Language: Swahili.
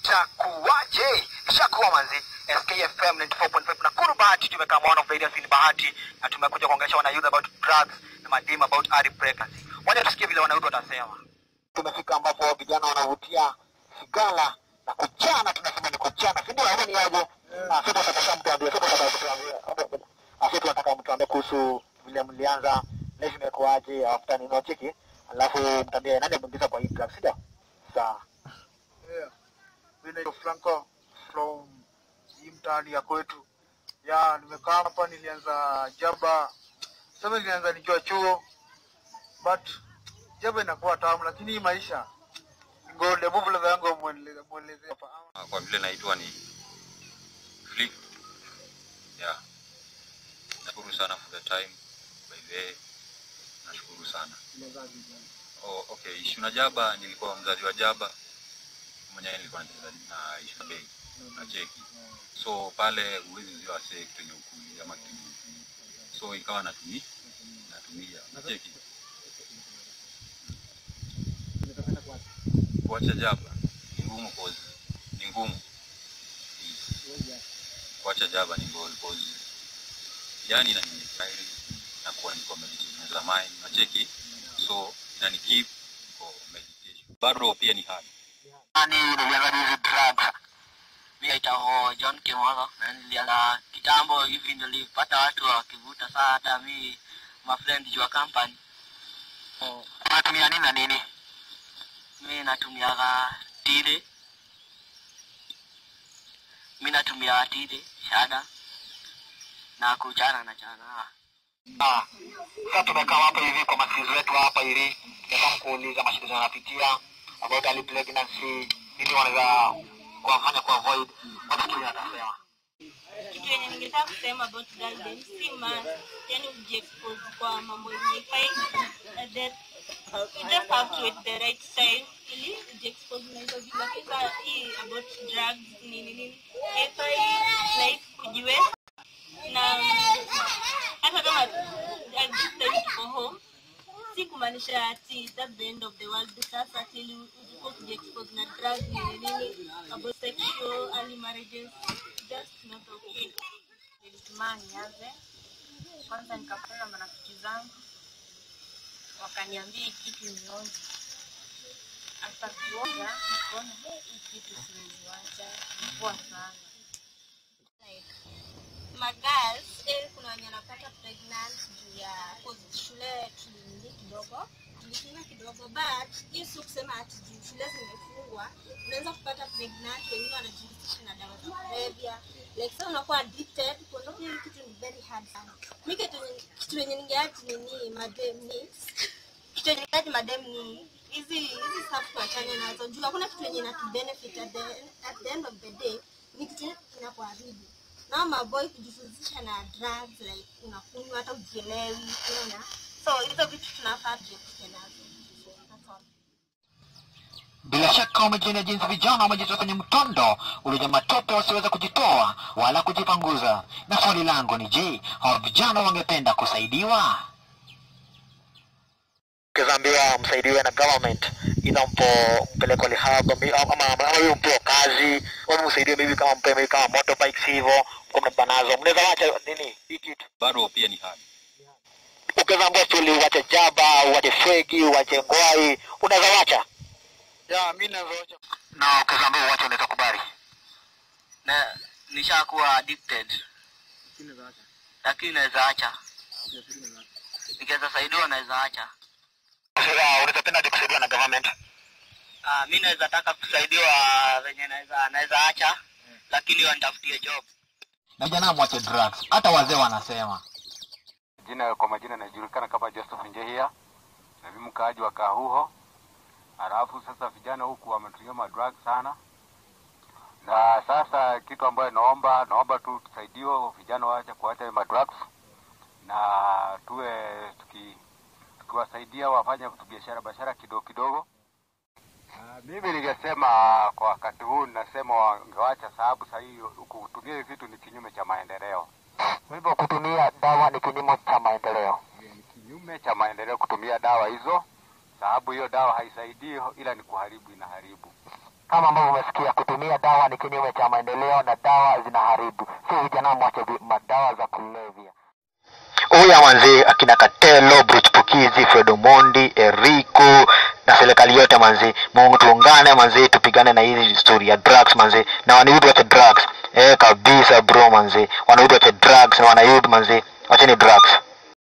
itakuwaje? Ishakuwa manzi. SKFM 94.5 Nakuru Bahati, tumekaa one of the areas in Bahati na tumekuja kuongelesha wana youth about drugs na madem about early pregnancy. Wacha tusikie vile wana youth watasema. Tumefika ambapo vijana wanavutia sigara na kuchana, tunasema ni kuchana, si ndio? Ama ni aje? Ah, sasa tunataka mtu ambie, sasa tunataka mtu ambie. Ah, sasa tunataka mtu ambie kuhusu vile mlianza, life imekuaje, after nini cheki, alafu mtambie nani ameingiza kwa hii drugs, si ndio? Sawa. Yeah. Mimi naitwa Franco from hii mtaani ya kwetu. Ya, nimekaa hapa nilianza jaba. Sasa nilianza nikiwa chuo. But jaba inakuwa tamu lakini hii maisha ngold hebu vile yangu mueleze mueleze hapa. Ah, kwa vile naitwa ni Flick. Yeah. Nashukuru sana for the time. By the way, nashukuru sana. Oh, okay. Ishu na Jaba nilikuwa mzazi wa Jaba. Mwenyewe nilikuwa nacheza na Ishu Bay na cheki. So pale huwezi uziwa wasee kitu yenye ukuli ama kitu yenye ukuli. So ikawa natumia natumia na cheki. Kuacha Jaba ni ngumu cause ni ngumu. Kuacha Jaba ni goal cause yani na nimestyle na kuwa niko meditation za mind na cheki. So inani keep for meditation. Bado pia ni hard. Nani nilianza hizi drugs? mi naitwa John Kimolo na nilianza kitambo hivi, nilipata watu wakivuta. Saa hata mi mafriend jua company, Unatumia nini na nini? mi natumiaga tire, mi natumia tire shada na kuchana na chana. Ah, sasa tumekaa hapa hivi kwa masizi wetu hapa hivi, nataka kuuliza mashida wanapitia about early pregnancy, nini wanaweza kuwafanya ku avoid, watafikiri watasema. kitu yenye ningetaka kusema about guidance si man yani ujiexpose kwa mambo yenye ifai uh, that you just have to at the right time ili ujiexpose na hizo vitu lakini saa hii about drugs nini nini haifai like kujiweka na hata kama at this time tuko home si kumaanisha ati that's the end of the world sasa till uko kujiexpose na drugs nini nini about sexual early marriages just not okay nilitumaa nianze kwanza, nikakutana na marafiki zangu wakaniambia hii kitu nionje. Hata kuonja nikaona "Eh, hii kitu siweziwacha, poa sana. magirls eh, kuna wenye wanapata pregnant juu ya cause shule tulinini kidogo tulifunga kidogo but hii si kusema ati juu shule zimefungwa unaweza kupata pregnant wengine wanajihusisha na dawa za kulevya like sasa unakuwa addicted kuondoka hili kitu ni very hard sana mi kitu yenye- kitu yenye ningeaji nini madem ni kitu yenye ningeaji madem ni hizi hizi stuff tuachane nazo juu hakuna kitu yenye inatubenefit at the, at the end of the day ni kitu inakuharibu na maboy kujihusisha na drugs like unakunywa hata ujielewi unaona so hizo vitu tunafaa tuepuke nazo So, that's all. Bila shaka umejionea jinsi vijana wamejitoa kwenye mtondo uliojaa matope wasiweza kujitoa wala kujipanguza. Na swali langu ni je, hao vijana wangependa kusaidiwa? Ukizaambia msaidiwe na government inampo mpeleko rehab ama ama ama hiyo mpewe kazi au msaidiwe maybe kama mpe maybe kama motorbikes hivyo kwa mnabeba nazo mnaweza wacha nini hii kitu Bado pia ni hard. ukizaambia stuli uwache jaba uwache fegi uwache ngwai unaweza wacha Ya, mimi nazoacha. na ukizaambia uwache unaweza kubali na nishakuwa addicted, lakini naweza acha, nikiweza saidiwa naweza acha. sasa unaweza penda hadi kusaidiwa na government Ah, mi naweza taka kusaidiwa venye naweza naweza acha, lakini wanitafutie job. na vijana mwache drugs hata wazee wanasema Jina kwa majina najulikana kama Joseph Njehia, na mimi mkaaji wa Kahuho. Halafu sasa vijana huku wametumia madrug sana, na sasa kitu ambayo naomba naomba tu tusaidiwe vijana waache kuacha madrugs na tuwe tuki tukiwasaidia wafanye biashara biashara kidogo kidogo. Uh, mimi ningesema kwa wakati huu ninasema wangewacha, sababu sahii kutumia hivi vitu ni kinyume cha maendeleo. kwa hivyo kutumia dawa ni kinyume cha maendeleo ni kinyume cha maendeleo kutumia dawa hizo, sababu hiyo dawa haisaidii, ila ni kuharibu, inaharibu. kama ambavyo umesikia kutumia kutumia dawa ni kinyume cha maendeleo na dawa zinaharibu si vijana mwache vi- madawa za kulevya huya manzi akina katelo bruchpukizi fredomondi eriko na serikali yote manzi mungu tuungane manzi tupigane na hizi story ya drugs manzi na wanayouth wache drugs eh kabisa bro manzi wanayouth wache drugs na wanayouth manzi wacheni drugs